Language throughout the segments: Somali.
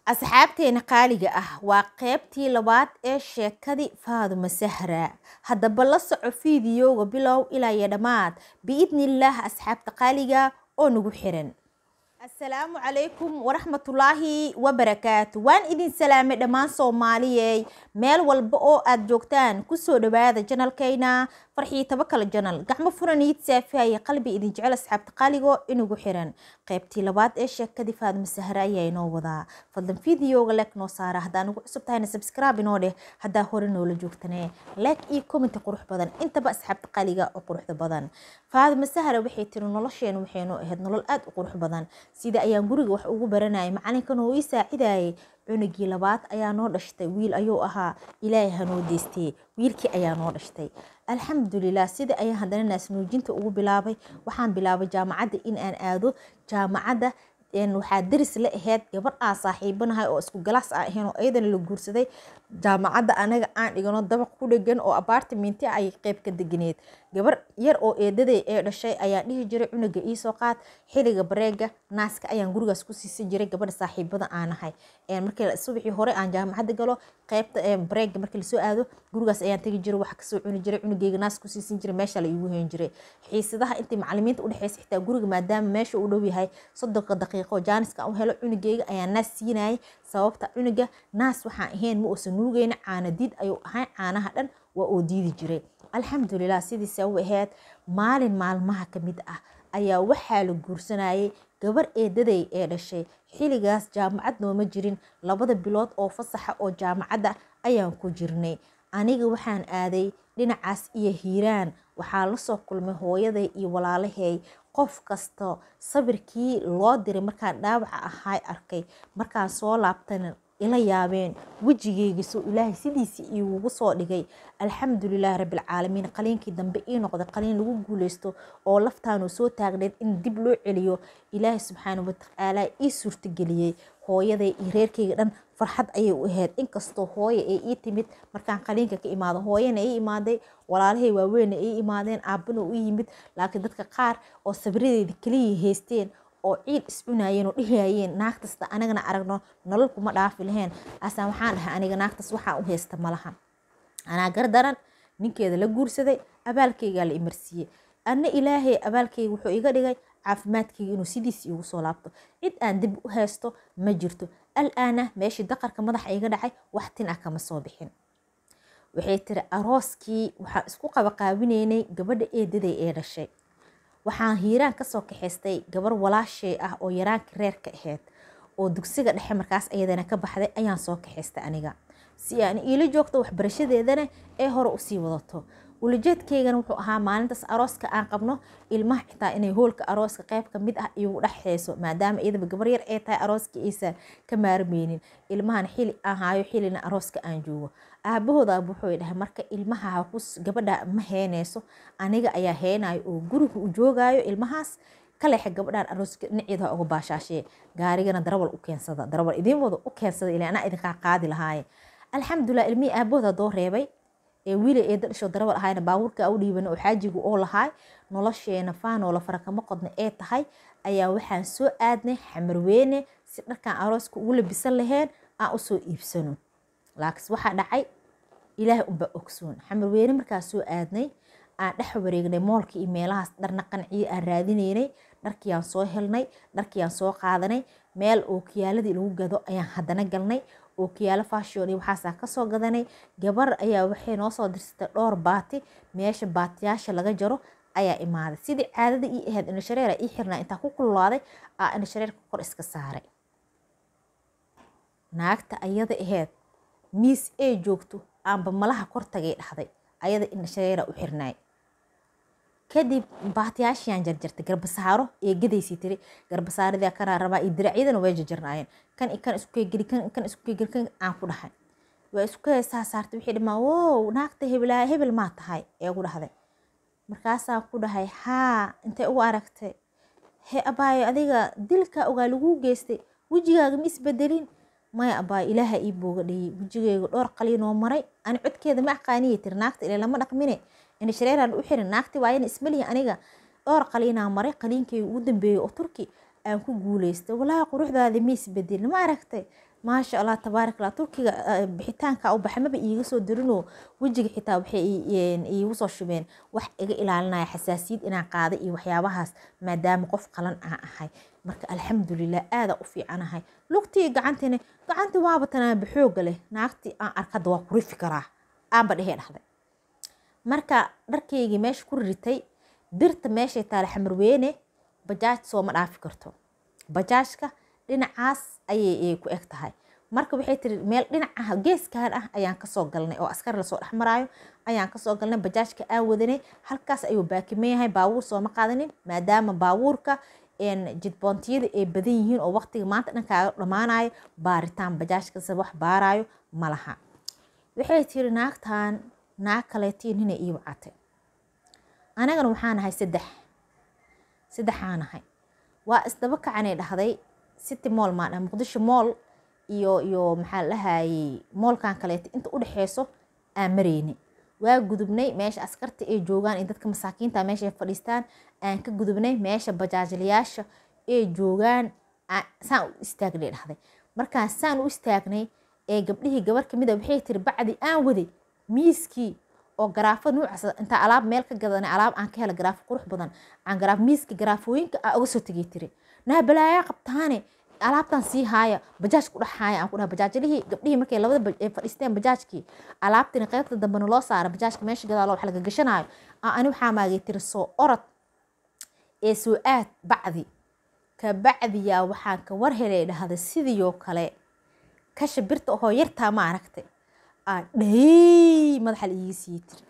asxaabteena qaaliga ah waa qeybtii labaad ee sheekadii faaduma sahra haddaba la soco fiidiyowga bilow ilaa iyo dhammaad biidnillaah asxaabta qaaliga oo nagu xiran assalaamu calaykum waraxmatullaahi wabarakaatu waan idin salaamay dhammaan soomaaliyey meel walba oo aad joogtaan kusoo dhawaada janalkayna farxii tabakala janal gacmo furan iid saafihaya qalbi idin jecel asxaabta qaaligo inagu xiran qaybtii labaad ee sheekadii faadma sahre ayaa inoo wadaa fadlan fideoga leek noo saara haddaa nagu cusub tahayna sabscribe inoo dheh haddaa hore noola joogtane leek iyo commenti qurux badan intaba asxaabta qaaliga oo quruxda badan faadma sahre waxay tiri nolosheena waxaynu ahayd nolol aad u qurux badan sida ayaan guriga wax ugu baranayay macalinkan oo ii saacidayay cunugii labaad ayaa noo dhashtay wiil ayuu ahaa ilaahay hanoo deystay wiilkii ayaa noo dhashtay alxamdulilah sida ayaan haddana naasnuujinta ugu bilaabay waxaan bilaabay jaamacadda in aan aado jaamacadda waxaa daris la aheyd gabar aan saaxiibanahay oo isku galaas aan ahayn oo iyadana la guursaday jaamacadda anaga aan dhigano dabaq ku dhegan oo abartiminti ay qeyb ka deganeed gabar yar oo eedaday ee dhashay ayaan dhihi jiray cunuga iisoo qaad xiliga bareega naaska ayaan gurigaas ku siisan jiray gabadha saaxiibada aanahay markii subaxii hore aan jaamacadda galo qeybta bareega markii lasoo aado gurigaas ayaan tegi jiray wax kasoo cuni jiray cunugeyga naas ku siisan jiray meesha la iigu heen jiray xiisadaha intii macalimiinta udhexeysa xitaa guriga maadaama meesha uu dhow yahay soddonka daqiiqo jaaniska u helo cunugeyga ayaan naas siinayay sababta cunuga naas waxaan ahayn ma uusan nuugeyna caana diid ayuu ahayn caanaha dhan waa oo diidi jiray alxamdulilah sidiisa u ahayd maalin maalmaha ka mid ah ayaa waxaa la guursanayay gabar eedaday ee dhashay xiligaas jaamacad nooma jirin labada bilood oo fasaxa oo jaamacadda ayaan ku jirnay aniga waxaan aaday dhinacaas iyo hiiraan waxaa lasoo kulmay hooyaday iyo walaalahay qof kasta sabirkii loo diray markaan dhaawaca ahay arkay markaan soo laabtana ila yaabeen wejigeygiisoo ilaahay sidiisii iigugu soo dhigay alxamdulilahi rabbilcaalamiin qaliinkii dambe ii noqday qaliin lagu guuleysto oo laftaanu soo taagneed in dib loo celiyo ilaahay subxaana watacaala ii suurtageliyey hooyaday iyo reerkeyga dhan farxad ayay u ahayd inkastoo hooye ay ii timid markaan qaliinka ka imaado hooyana ii imaaday walaalahay waaweyna ii imaadeen aabana u yimid laakiin dadka qaar oo sabradeeda keliya haysteen oo ciid iscunayeen oo dhihayeen naagtasta anagana aragno nolol kuma dhaafi laheen asaa waxaan dhahay aniga naagtas waxaan u haysta malaha anaa gardaran ninkeeda la guursaday abaalkeygaa la imarsiiyey anna ilaahay abaalkeyga wuxuu iga dhigay caafimaadkeyga inuu sidiis iigu soo laabto cid aan dib u haysto ma jirto al-aana meeshii daqarka madaxa iga dhacay wax tin ah kama soo bixin waxay tiri arooskii waxaan isku qabaqaabinaynay gabadha eedaday ee dhashay waxaan hiiraan kasoo kaxaystay gabar walaashay ah oo yaraanka reerka ahayd oo dugsiga dhexe markaas ayadana ka baxday ayaan soo kaxaystay aniga si aan iila joogto waxbarashadeedana ee hore usii wadato ulajeedkeygana wuxuu ahaa maalintaas arooska aan qabno ilmaha xitaa inay hoolka arooska qeyb ka mid ah igu dhexeyso maadaama iyadaba gabar yar ee tahay arooska aysan ka maarmeynin ilmahan xili aan haayo xilina arooska aan joogo aabahooda wuxuu dhahay marka ilmaha gabadha ma heeneyso aniga ayaa heenayo oo guriga u joogaayo ilmahaas kaleexe gabadhaan arooska dhinaceeda uga baashaashee gaarigana darawal u keensada darawal idiin wada u keensada ilaa anaa idinkaa qaadi lahaaye alxamdulilah ilmihii aabahooda doo reebay ee wiila eeda dhasho darawal ahayna baabuurka u dhiiban oo xaajigu oo lahaay nolosheena faanoola farakama qodna ee tahay ayaa waxaan soo aadnay xamarweyne si dharkaan arooska ugu labisan laheen aan usoo iibsano laakiin waxaa dhacay ilaahay unbaa ogsoon xamarweyne markaa soo aadnay aan dhex wareegnay moolka iyo meelahaas dharna qanciyo aan raadinaynay dharkiiaan soo helnay dharkiiaan soo qaadanay meel ookiyaaladii lagu gado ayaan haddana galnay ookiyaalo fashion iyo waxaasaa kasoo gadanay gabar ayaa waxay noo soo dirsatay dhowr baati meesha baatiyaasha laga jaro ayaa imaaday sidii caadada ii ahayd indhashareera ii xirnaa intaa ku kululaaday aa indhashareerka kor iska saaray naagta ayada ahayd miis ee joogto aanba malaha kor tagay dhahday ayada indhashareera u xirnaay kadib baatiyaashiaan jarjartay garbasaaro ee gadaysii tiri garbasaaradii kanaa rabaa iyo diracyadana way jarjarnaayeen kan kan iskugeli kan iskugeli kan aan ku dhahay waa isku heesaa saartay wixii dhimaa wow naagta hebelaa hebel maa tahay ee ugu dhahday markaasaan ku dhahay haa intay ugu aragtay he abaayo adiga dilka ogaa laguu geystay wejigaaga ma isbedelin maya abaayo ilaaha ii booga dhayey wejigeyga dhowr qaliinoo maray ani codkeeda ma aqaaniya tiri naagta ile lama dhaqmine indhashareeraan u xirin naagti waayana ismalihi aniga dhowr qaliinaa maray qaliinkeyga ugu dambeeyey oo turki aan ku guuleystay walaahi quruxdaadi ma isbedelin ma aragtay maasha allah tabaarak allah turkiga bixitaanka u baxay maba iiga soo dirinoo wejiga xitaa waxay iigu soo shubeen wax iga ilaalinaya xasaasiyad inaan qaada iyo waxyaabahaas maadaama qof qalan aan ahay marka alxamdulilah aada u fiicanahay lugtii gacantiina gacantii waaba tanaaba xooga leh naagtii aan arkada waa ku rifi karaa aanba dhehee dhahday marka dharkaygii meesha ku ritay birta meeshay taala xamarweyne bajaaj sooma dhaafi karto bajaajka dhinacaas ayay ku eg tahay marka waxay tiri meel dhinaca geeskan ah ayaan kasoo galnay oo askar lasoo dhexmaraayo ayaan kasoo galnay bajaajka aan wadanay halkaas ayuu baakimeyahay baabuur sooma qaadanin maadaama baabuurka jidboontiyada ay badan yihiin oo waqtiga maanta dhankaaga dhammaanayo baaritaan bajaajkasa wax baarayo ma laha waxay tiri naagtan naag kaleetii nina ii wacatay anagana waxaa nahay saddex saddexaa nahay waa isdaba kacanay dhahday city moll maa dhaha muqdisho moll iyo iyo maxaa lahayey moolkan kaleeta inta udhexeyso aan mareyni waa gudubnay meesha askarta ay joogaan iyo dadka masaakiinta meesha ay fadhiistaan aan ka gudubnay meesha bajaajlayaasha ay joogaan saan u istaagnay dhahday markaan saan u istaagnay ee gabdhihii gabar kamid a waxay tiri bacdi aan waday miiskii oo garaafo nuucaas intaa alaab meel ka gadanay alaab aan ka hela garaafo qurux badan aan garaaf miiska garaafooyinka aan uga soo tegay tiri naa balaayaa qabtaane alaabtan sii haaya bajaaj ku dhex haaya aan ku dhaha bajaajlihii gabdhihii markay labada ay fadhiisteen bajaajkii alaabtina qaybta dambena loo saara bajaajka meesha gadaalo wax laga gashanaayo ani waxaa maagay tiri soo orod ee soo aad bacdi ka bacdiyaa waxaan ka war helay dhahda sidiioo kale kasha birta ohoo yartaa ma aragtay aa dhayy madaxa la iiga sii tiri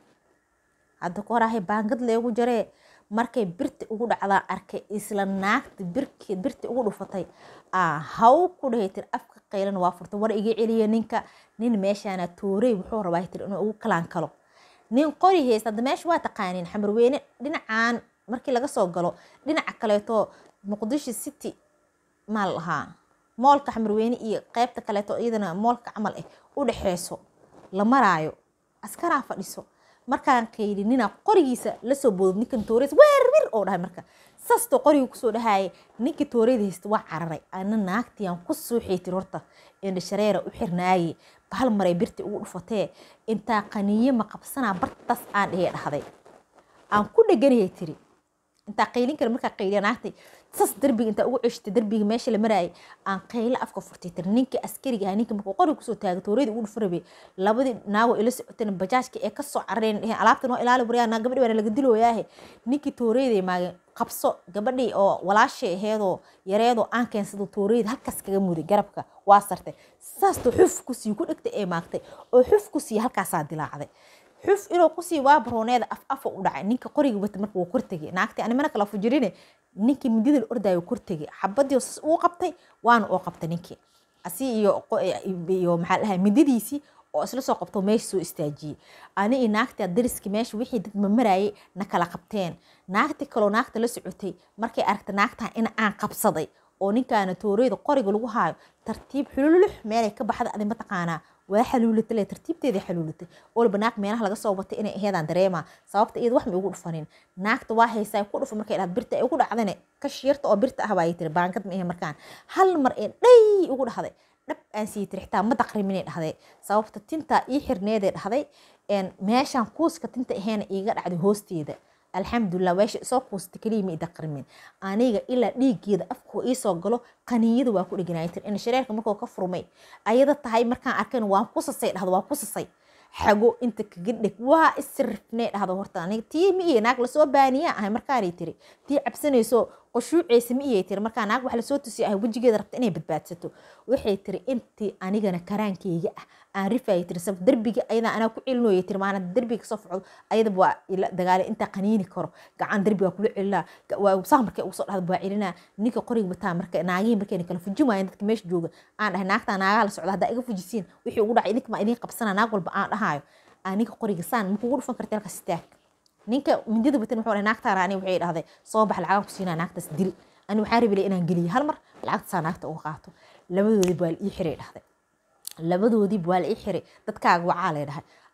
hadda ka horahay baangad leegu jaree markay birti ugu dhacdaa arkay isla naagta birki birti ugu dhufatay aa haw ku dhahay tiri afka qaylan waa furtay war iga celiya ninka nin meeshaana toorey wuxuu rabaa tiri inuu ugu kalaan kalo nin qori haysta hadda meesha waa taqaaniin xamarweyne dhinacaan markii laga soo galo dhinaca kaleeto muqdisho city maa la lahaa moolka xamarweyne iyo qeybta kaleeto iyadana moolka camal ah u dhexeyso la maraayo askaraa fadhiso markaan qayli ninaa qorigiisa lasoo boodod ninkan tooreys weerwir oo dhahay marka saastoo qorigii kusoo dhahaaye ninkii tooreyda haysta waa cararay ana naagtiyan ku suuxay tiri horta indha shareera u xirnaaye bahal maray birti ugu dhufatee intaa qaniye ma qabsanaa bartaas aan dhehee dhahday aan ku dheganayay tiri intaa qaylin kale markaa qayliya naagtay sas darbiga intaa ugu ceshtay darbiga meesha la maraayay aan qaylo afka furtay tiri ninkii askariga ahaa ninka markuu qoriga kusoo taagay tooreyda ugu dhufa rabay labadii naago ila socoteen bajaajka ee kasoo carareen dheheen alaabtan waa ilaali waryaa naa gabadhi waana laga dilooyaahe ninkii tooreyday maageen qabso gabadhii oo walaashay aheedoo yareedoo aan keensado tooreyda halkaas kaga muday garabka waa sartay saastoo xuf kusii ku dhegtay ee maagtay oo xuf kusii halkaasaa dilaacday xuf inuu kusii waa barooneeda af afa u dhacay ninka qoriga wata marka wuu kortegay naagtii ani mana kala fujirine ninkii midida la ordaayo kortegay xabadii sas uu qabtay waana oo qabtay ninkii asi iyo iyo maxaa dhahay mididiisii oo isla soo qabto meesha soo istaajiyey ani iyo naagtii dariskii meesha wixii dad mamaraayay na kala qabteen naagti kaloo naagta la socotay markay aragta naagtaa in aan qabsaday oo ninkaana tooreyda qoriga lagu haayo tartiib xululux meelay ka baxda adi mataqaanaa waa xaluulatay le tartiibteedii xaluulatay olba naag meelaha laga soo watay inay aheedaan dareema sababta iyada wax ma igu dhufanin naagta waa haysaa ku dhufa markay dhahda birta ay ugu dhacdane kashiyarta oo birta ah baayay tiri baangad ma ahe markaan hal mar ee dhay ugu dhahday dhab aan sii tiri xitaa ma daqriminay dhahday sababta tintaa ii xirneeday dhahday meeshaan kuuska tinta aheena iiga dhacday hoosteeda alxamdulilah weesha isoo kuusta keliya ma idaqrimin aniga ilaa dhiiggeeda afkuu iisoo galo qaniiyada waa ku dheganaaya tir in shareerka markuu ka furmay ayada tahay markaan arkan waan kusasay dhahdo waan kusasay xago inta kaga dheg waa isirifnee dhahdo horta aniga tii ma iyo naag lasoo baaniyaa ahay markaanay tiri tii cabsanayso qushuuceysa ma iyay tiri markaa naag wax lasoo tusiyo ahay wejigeeda rabta inay badbaadsato waxay tiri intii anigana karaankeyga ah aan rifayay tiri sabab derbiga ayadaa anaa ku celinooyay tiri maana derbiga kasoo facdo ayadaba waa ila dagaale intaa qaniini karo gacan derbiga kula celinaa waa saa markay ugu soo dhahda waa celinaa ninka qoriga bataa marka naagihii markayna kala fujin waayeen dadka meesha jooga aan dhahay naagtaa naagaha la socda haddaa iga fujisiin wixii ugu dhacay idinka maa idiin qabsanaa naag walba aan dhahaayo aniga qoriga saan makugu dhufan karta halkaas istaag ninka mindida batan wuxuu dhahay naagtaana ani waxay dhahday soo bax lacagan ku siinaa naagtaas dil ani waxaan rabilay inaan geliyo hal mar lacagtasaa naagta uga qaato labadoodii baa la ii xiray dhahday labadoodiiba waa la ii xiray dadkaaga wacaa lay dhahay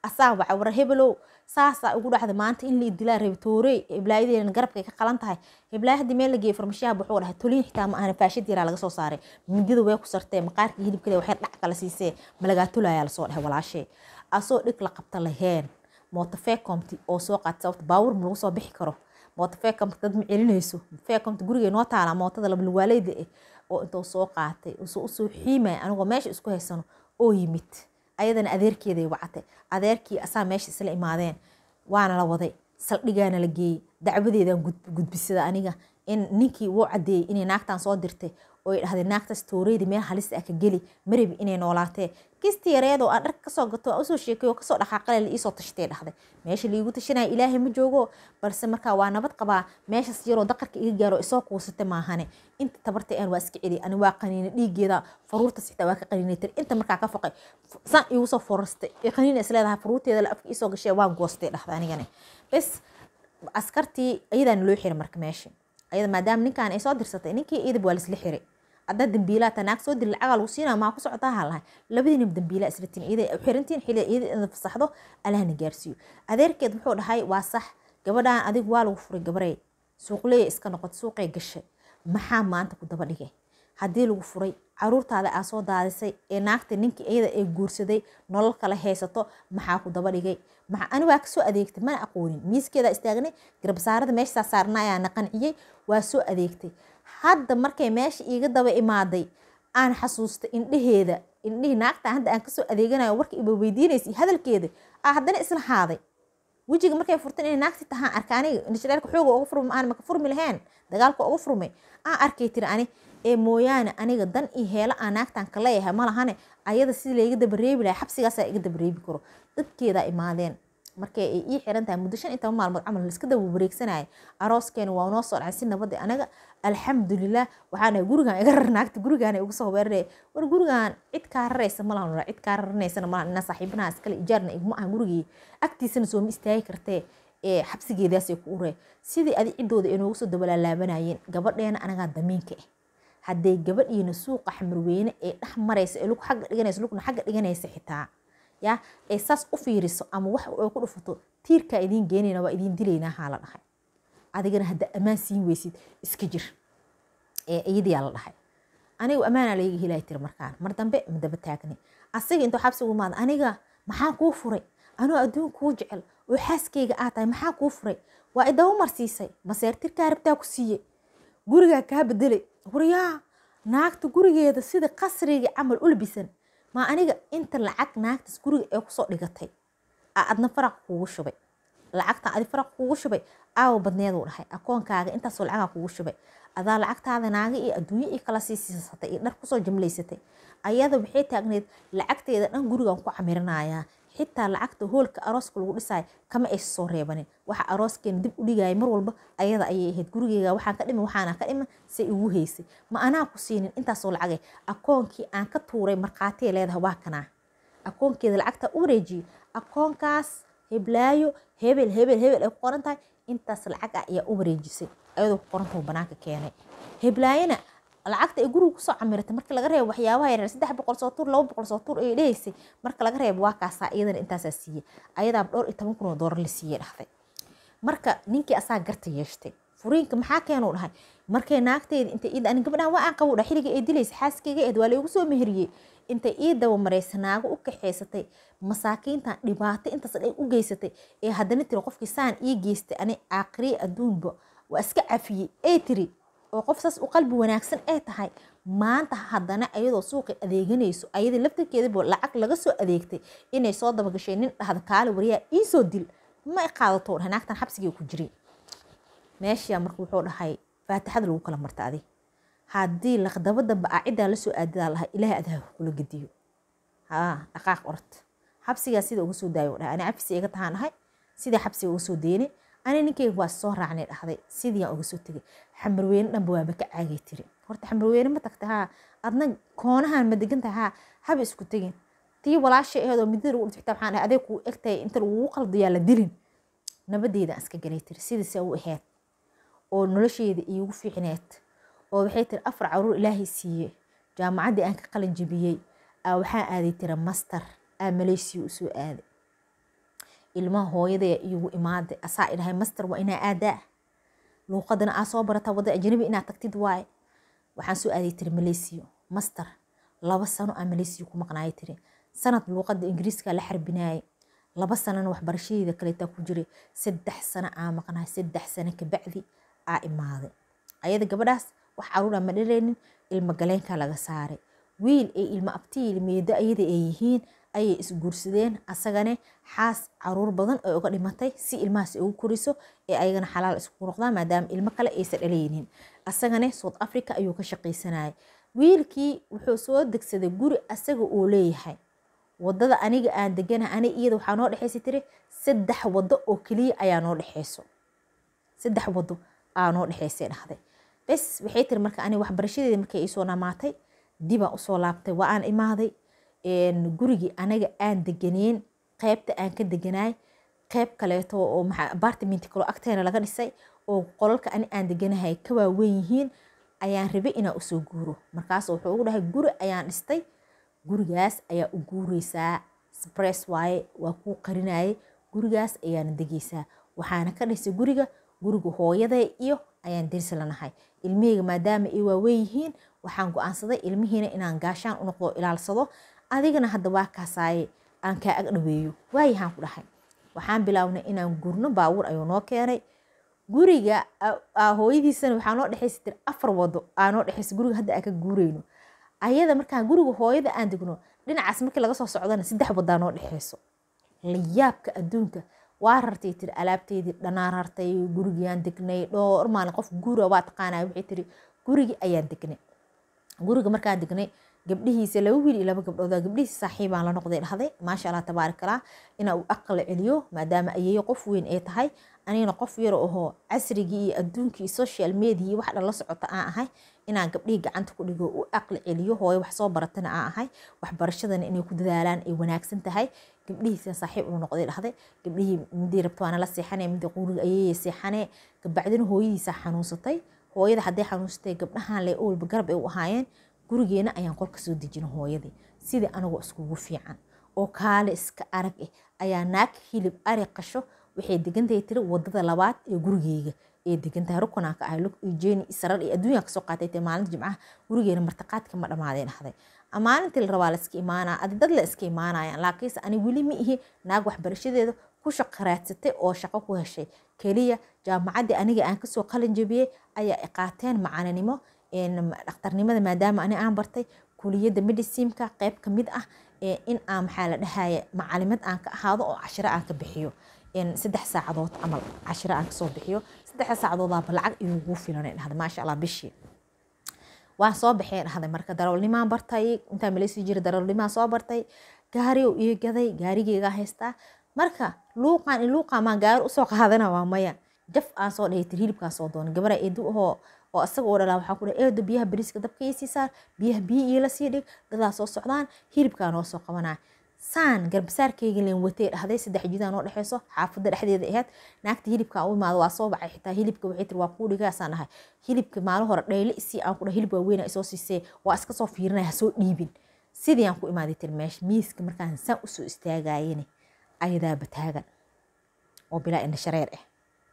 asaa waca war hebelow saasaa ugu dhacda maanta in la idilaa rabi toorey hiblaayadeena garabkay ka qalan tahay hiblaaya haddii meel la geeyey farmashiyaha wuxuu dhahay toliin xitaa ma ahana faashad yaraa laga soo saaray mindida way ku sartee maqaarka hilibkale waxay dhac kala siisee malagaa tolayaa lasoo dhahay walaashee asoo dhig la qabta laheen mootofeecomti oo soo qaata sababta baawur ma lagu soo bixi karo mootofeecomti dad ma celinayso feecomti gurigay noo taalaa mootada labalwaaleyda ah oo intuu soo qaatay usoo usoo xiimaya anigoo meesha isku haysano oo yimid ayadana adeerkeeday wacatay adeerkii asaa meesha isla imaadeen waana la waday saldhigaana la geeyey dacwadeedan gudbisada aniga in ninkii wuu cadeeyey inay naagtan soo dirtay oo ay dhahday naagtaas tooreyda meel halis ah ka geli marabi inay noolaatee kisti yareedoo aan dharka kasoo gato aan usoo sheekay oo kasoo dhaqaaqale la iisoo tashtay dhahday meesha laiigu tashanaya ilaahay ma joogo balse markaa waa nabad qabaa meeshas yaroo daqarka iga gaaro isoo kuusata maahane inta tabartay aan waa iska celi ani waa qaniina dhiigeeda faruurta xitaa waa ka qaniinay tiri inta markaa ka foqay san iigu soo forastay ee qaniina isleedahay faruurteeda la afka iisoo gashee waan goostay dhahday anigane bes askartii ayadaana loo xiray marka meesha ayada maadaama ninkan ay soo dirsatay ninkii idib waa laisla xiray haddaa dambiilaa ta naag soo diri lacagaa lagu siinaa maa ku socotaa ha lahay labadiinaba dambiilaa isratiin iyada xirantiin xili iyada ina fasaxdo allahna gaarsiiyo adeerkeed wuxuu dhahay waa sax gabadhaan adigu waa lagu furay gabarey suuqleeya iska noqotay suuqay gashay maxaa maanta ku daba dhigay haddii lagu furay caruurtaada aa soo daadisay ee naagta ninkii iyada ee guursaday nolol kale haysato maxaa ku daba dhigay ani waa kasoo adeegtay mana aqoonin miiskeeda istaagnay garbasaarada meeshaa saarna ayaa na qanciyey waa soo adeegtay hadda markay meesha iiga daba imaaday aan xasuustay indheheeda indhihii naagta hadda aan kasoo adeeganayo warka iba weydiinaysa hadalkeeda aa haddana isla haaday wejiga markay furtan inay naagti tahaan arka aniga indhashareerka xooga uga furmi aan maka furmi lahayn dagaalka uga furmay aan arkay tiri ani ee mooyaane aniga dan iyo heelo aan naagtan ka leeyahay ma lahane ayada sidii layga dabareebi lahay xabsigaasaa iga dabareebi karo dadkeedaa imaadeen markay ay ii xiran tahay muddo shan iyo toban maalmood camal laiska daba wareegsanaya arooskeena waa noo soo dhacay si nabadii anaga alxamdulilah waxaan gurigan iga rar naagta gurigaan ugu soo weeraraya war gurigan cid kaa raraysa malahan cid kaa raranaysana malahan inaa saaxiibanaha iskale ijaarna iguma ahan gurigii agtiisana sooma istaagi kartee ee xabsigeedaasay ku uree sidii adi ciddooda ay noogu soo dabalaalaabanayeen gabadheena anagaa damiinka ah hadday gabadhiina suuqa xamarweyne ee dhex maraysa ee lug xagga dhiganaysa lugna xagga dhiganaysa xitaa ya ee saas u fiiriso ama wax ay ku dhufato tiirkaa idiin geenayna waa idiin dilaynaa haa la dhahay adigana hadda ammaan siin weysid iska jir ee iyadiyaa la dhahay anigu ammaanaa layga helaya tiri markaan mar dambe ma daba taagni asiga intuu xabsigu imaada aniga maxaa kuu furay anoo adduun kuu jecel oo xaaskayga aa tahay maxaa kuu furay waa idaba marsiisay maseertirkaa rabtaa ku siiye gurigaa kaa bedelay waryaa naagta gurigeeda sida qasriga camal u labisan maa aniga inta lacag naagtaas guriga ee kusoo dhigatay aa adna faraq kuugu shubay lacagtan adi faraq kuugu shubay aawa badneeduu dhahay akoonkaaga intaasoo lacagaa kuugu shubay adaa lacagtaada naaga iyo adduunyo ii kala sii siisatay iyo dhar kusoo jamlaysatay ayada waxay taagneed lacagteeda dhan gurigan ku camirinayaa xitaa lacagta hoolka arooska lagu dhisayo kama aysa soo reebanin waxa arooskeena dib u dhigaya mar walba ayada ayay ahayd gurigeyga waxaan ka dhiman waxaana ka dhiman say igu haysay ma anaa ku siinin intaasoo lacagay akoonkii aan ka tuuray markhaatiya leedahay waa kanaa akoonkeeda lacagta u wareejiyey akoonkaas heblaayo hebel hebel hebel ay ku qoran tahay intaas lacag ah ayaa u wareejisay ayadoo ku qorantahu banaanka keenay heblaayana lacagta ay guriga kusoo camiratay marka laga reebo waxyaabaha yaryar saddex boqol soo tuur laba boqol soo tuur ay dhehaysay marka laga reebo waa kaasaa iyadana intaasaa siiyey ayadaaba dhowr iyo toban kun oo doolar la siiyey dhahday marka ninkii asaa garta yeeshtay furiinka maxaa keenuu dhahay markay naagteyda intay ii ani gabadhan waa aan qabu dha xilliga ay dilaysa xaaskeyga eed waa laygu soo meheriyey intay ii daba maraysa naago u kaxaysatay masaakiintan dhibaato intaas dhay u geysatay ee haddana tiri qofkii saan ii geystay ani aakhiriye adduunba waa iska cafiyey ee tiri oo qof saas u qalbi wanaagsan ay tahay maanta haddana ayadoo suuqi adeeganayso ayadii laftarkeedaba lacag laga soo adeegtay inay soo dabagashay nin dhahda kaali waryaa iisoo dil ma i qaadato dhahay naagtan xabsigii ku jiray meeshaa marka wuxuu dhahay faatixada lagu kala marta adig haddii laqdaba dambe aa ciddaa lasoo aadidaa lahay ilaahay adaa kula gediyo haa dhaqaaq orod xabsigaa sida uga soo daayo dhahay ani cafisi iga tahaan dhahay sidii xabsiga uga soo deynay ani ninkeyga waa soo raacnay dhahday sidiiaan uga soo tegay xamarweyne dhanba waaba ka caagay tiri horta xamarweyne ma tagta haa adna koonahan ma degan tahay haa haba isku tegin tii walaasha aheedoo midada lagu dhifta waxaan dhahay adee kuu egtahay inta lagugu qaldayaa la dilin nabadeeda aan iska galay tiri sidiisa u ahayd oo nolosheeda iigu fiicneed oo waxay tiri afar caruur ilaahay siiye jaamacaddii aan ka qalin jabiyey aa waxaan aaday tira master aa maleysiya u soo aaday ilmaha hooyadee iigu imaaday asaa idhahay master waa inaa aadaa luuqadana aa soo barataa wadda ajnabi inaad tagtid waaye waxaan soo aaday tiri malaysiya master laba sano aa malaysiya ku maqnaaya tiri sanad luuqada ingiriiska la xarbinaayay laba sanana waxbarashadeeda kaleetaa ku jiray saddex sano aa maqnaay saddex sano kabacdi aa imaaday ayada gabadhaas wax caruura ma dhaleynin ilmo galeenka laga saaray wiil ay ilmo abti ilmeedo ayada ay yihiin ayay isguursadeen asagane xaas caruur badan ay uga dhimatay si ilmahaas ugu koriso ee ayagana xalaal isku noqdaan maadaama ilmo kale aysan dhalaynin asagane south africa ayuu ka shaqaysanayay wiilkii wuxuu soo degsaday guri asaga uu leeyahay wadada aniga aan degana ani iyada waxaa noo dhexaysa tiri saddex wado oo keliya ayaa noo dhexeyso saddex wado aa noo dhexeysay dhahday bes waxay tiri marka ani waxbarashadeeda markay iisoo dhamaatay dibaan usoo laabtay waa aan imaaday gurigii anaga aan deganeen qeybta aan ka deganaay qeyb kaleeto oo apartment kaloo agteena laga dhisay oo qolalka ani aan deganahay ka waaweyn yihiin ayaan rabay inaan usoo guuro markaas wuxuu ugu dhahay guri ayaan dhistay gurigaas ayaa u guureysaa spress waaye waa kuu qarinayay gurigaas ayaana degeysaa waxaana ka dhisay guriga guriga hooyaday iyo ayaan deris lanahay ilmiheyga maadaama ay waaweyn yihiin waxaan go-aansaday ilmihiina inaan gaashaan u noqdo ilaalsado adigana hadda waa kaasaaye aan kaa ag dhaweeyo waayahaan ku dhahay waxaan bilaabnay inaan gurno baawur ayuu noo keenay guriga hooyadiisana waxaa noo dhexeysa tir afar wado aa noo dhexeysa guriga hadda aan ka guureyno ayada markaan guriga hooyada aan degno dhinacaas markii laga soo socdana saddex wadaa noo dhexeyso layaabka adduunka waa rartay tiri alaabteydii dhanaan rartay gurigiaan degnay dhowr maalin qof guura waa taqaanaa waxay tiri gurigii ayaan degnay guriga markaan degnay gabdhihiisa laba wiil iyo laba gabdhooda gabdhihiisa saaxiibaan la noqday dhahday maasha allah tabaarak allah inaa uu aqal celiyo maadaama ayeeyo qof weyn ay tahay anigana qof yar ahoo casrigii iyo adduunkii social media wax dhan la socota aan ahay inaan gabdhihii gacanta ku dhigo u aqli celiyo hooyo wax soo baratana aan ahay waxbarashadana inay ku dadaalaan ay wanaagsan tahay gabdhihiisa saaxiib uu noqday dhahday gabdhihii midii rabto waana la seexanay midii quriga ayeeya seexanee gabacdina hooyadiisa xanuunsatay hooyada hadday xanuunsatay gabdhahan le owalba garab ay u ahaayeen gurigeena ayaan qolka soo dejina hooyadii sidii anagoo iskugu fiican oo kaale iska arag eh ayaa naag hilib ari qasho waxay degantahay tiri wadada labaad ee gurigeyga ee degantahay rukunaan ka ahay lug iyo jeeni isarar iyo adduunyaa kasoo qaatay tee maalinta jimcaha gurigeena martaqaadka ma dhammaadeen dhahday maalintii la rabaa la iska imaanaa adi dad la iska imaanayaan laakiinse ani weli ma ihi naag waxbarashadeeda ku shaqaraadsatay oo shaqo ku heshay keliya jaamacaddii aniga aan kasoo qalin jabiyey ayaa iqaateen macalinimo dhakhtarnimada maadaama ani aan bartay kuliyadda medicinka qeyb ka mid ah in aan maxaa la dhahaya macalimad aan ka ahaado oo cashiro aan ka bixiyo saddex saacadood camal cashiro aan kasoo bixiyo saddex saacadoodaba lacag inugu filan dhahda maasha allah bishii waan soo baxay dhahday marka darawalnimaan bartay intaa maleysi jira darawalnimaan soo bartay gaari oo ii gaday gaarigeygaa haystaa marka luuqaan in luuqaan maan gaari usoo qaadana waa maya jaf aan soo dhahay tir hilibkaan soo doonay gabara eedu ahoo oo asaga oo dhalaa waxaa ku dhahay eedo biyaha bariiska dabka ii sii saar biyaha biyi iila sii dhig dadaa soo socdaan hilibkaa noo soo qabanaa saan garbasaarkeyga leen watay dhahday saddex jidaa noo dhexeyso xaafadda dhexdeeda ahayd naagta hilibka u imaado waa soo baxay xitaa hilibka waxay tiri waa kuu dhigaasaan dhahay hilibka maalin hore dhayle isii aan ku dhahay hilib waaweyn isoo siisee waa iska soo fiirinaya hasoo dhiibin sidii aan ku imaaday tiri meesha miiska markaan saan usoo istaagayene ayadaa bataagan oo bilaa indha shareer ah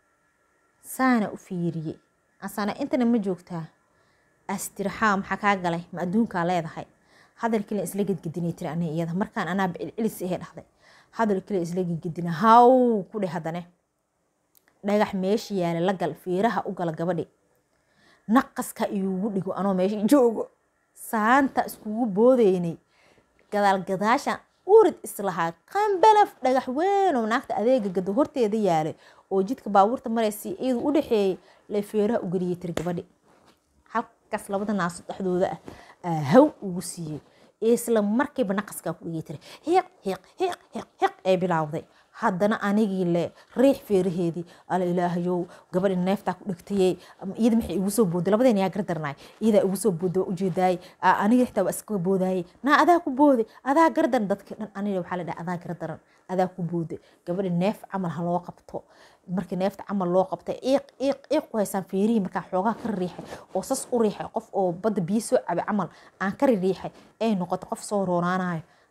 saana u fiiriyey asana intana ma joogtaa astiraxaa maxaa kaa galay ma adduunkaa leedahay hadalkii la isla gedgedinay tiri ani iyada markaan anaa celcelis ahe dhahday hadalkii la isla gedgedina haw ku dheh haddane dhagax meesha yaala la gal fiiraha u gala gabadhi naqaska iyugu dhigo anoo meesha joogo saanta iskugu boodeynay gadaal gadaashan urid islahaa qambalaf dhagax weynoo naagta adeega gado horteeda yaalay oo jidka baabuurta maraysa iyadu u dhexeeyay la feeraha u geliyay tiri gabadhi halkaas labada naaso dhexdooda ah haw ugu siiyey isla markiiba naqaskaa ku dhigay tiri hiiq hiiq hiiq hiiq hiiq ee bilaawday haddana anigii le riix feeraheedii ala ilaahayow gabadhi neeftaa ku dhigtayey iyada maxay igu soo booday labadeen yaa gardarnaay iyadaa igu soo booday waa ujeedaayey aniga xitaa waa iska boodayey naa adaa ku booday adaa gardaran dadkii dhan aniga waxaa la dhaha adaa gardaran adaa ku booday gabadhi neef camal ha loo qabto markii neefta camal loo qabtay iiq iiq iiq ku haysaan feerihii markaa xoogaa ka riixay oo sas u riixay qof oo badda biyo soo cabay camal aan ka riixay ay noqoto qof soo roonaanayo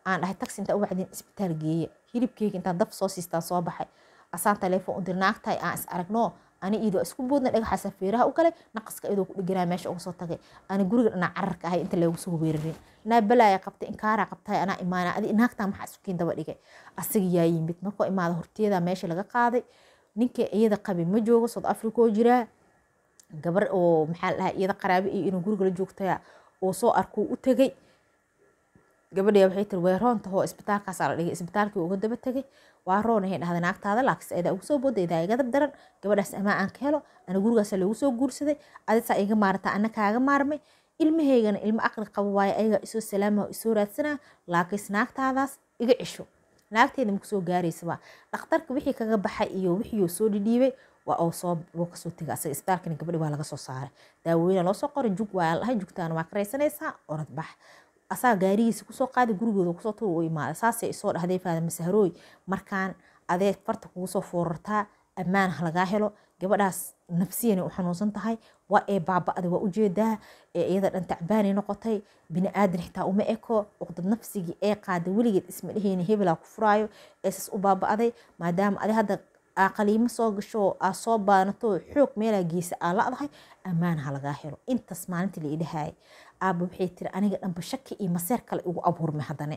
aan dhahay taxi intaa u wacdin isbitaal geeya hilibkeyga intaan dab soo siistaan soo baxay asaan teleefon u dir naagtahay aan is aragno ani iidoo isku boodna dhagaxaasa feeraha u galay naqaska iyadoo ku dhiganaa meesha uga soo tagay ani guriga dhanaa cararka ahay inta leegu soo weerarin naa balaaya qabtay inkaaraa qabtay anaa imaana adi naagtaa maxaa isukiin daba dhigay asaga yaa yimid markoo imaada horteeda meesha laga qaaday ninka iyada qabi ma joogo south africa oo jiraa gabar oo maxaa dhahay iyada qaraabe iyo inuu guriga la joogtaya oo soo arkuu u tegay gabadhaya waxay tiri way roon tahoo isbitaalkaasaa la dhigay isbitaalkii uga daba tegay waa roon ahay dhahday naagtaada laakiinse aydaa ugu soo booday idaa iga daran gabadhaas amaa aan ka helo ana gurigaasa loogu soo guursaday adisaa iga maarataa ana kaaga maarmay ilmahaygana ilmo aqli qabo waayo ayagaa isoo salaama isoo raadsanaa laakiinse naagtaadaas iga cisho naagteeda maku soo gaaraysaba dhakhtarka wixii kaga baxay iyo wixii soo dhidhiibay waa oo soo wuu kasoo tegay asaga isbitaalkana gabadhi waa laga soo saaray daawooyina loo soo qoray jug waa lahay jugtaana waa karaysanaysaa orad bax asaa gaarigiisa kusoo qaaday gurigooda kusoo tur u imaaday saasay isoo dhahday faada masaharooy markaan adeeg farta kugu soo foorartaa ammaan ha lagaa helo gabadhaas nafsiyana u xanuunsan tahay waa ee baaba'da waa ujeedaa ee iyada dhan tacbaanay noqotay bini aadan xitaa uma eko uqdad nafsigii ee qaaday weligeed isma dheheyni hebelaa ku furaayo eesas u baaba'day maadaama adi hadda aqaliimo soo gasho aa soo baanato xoog meelaa geesa aa la'dahay ammaan ha lagaa helo intaas maalintii la idhahaayay aaba waxay tiri aniga dhanba shaki iyo maseer kale igu abuurmay haddane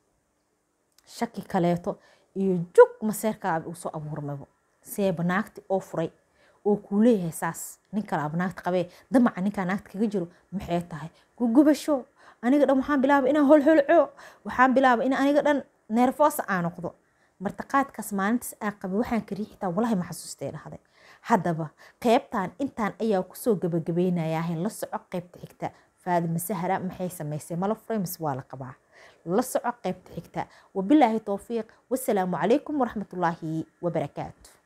shaki kaleeto iyo jug maseerkaaba igu soo abuurmaybo seeba naagti oo furay oo kuu leeyahay saas nin kale aaba naagta qabee damaca ninkaa naagta kaga jiro maxay tahay gugubasho aniga dhan waxaan bilaabay inaan holholco waxaan bilaabay in aniga dhan neerfoosa aa noqdo martaqaadkaas maalintaas aa qabay waxaan kariyi xitaa walahi ma xasuustay dhahday haddaba qeybtan intaan ayaa kusoo gabagabaynayaa la soco qeybta xigta faadima sahra maxay samaysay mala furay mise waa la qabaa la soco qeybta xigta wabilaahi towfiiq wasalaamu calaykum waraxmatullaahi wabarakaatu